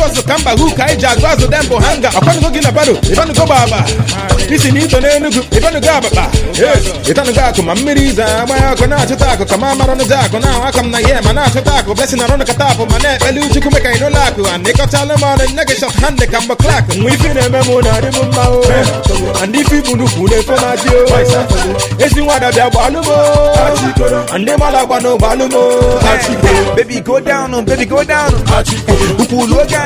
ọzụ ka mba hu ka anyị ji agụ azụ dem bụ hanga ọkwanugo gị na bado ịbanugo gbagba isi na ito n'enugu ịbanugo abakpa ịtanugo akụ ma mmiri ize agba ya ọkụ na-achụta akụ ka ma mara n'ụzọ akụ na aka m na ya ma na-achụta akụ blesi na rọnụ kata apụ ma na-ekpeli uchukwu meka anyị n'ụlọ akụ a ịkọchala m ọnụ nne gị shọt hand ka mgbe klak nwa ife na-eme m na-adị m mma o ndị ife ibu nnukwu na-efe na-adị o ezi nwada bịa gbalụ m ndị mmadụ agba n'ụgbọalụ m Baby, go down, oh, baby, go down. oh. Ukwu ụlọ oge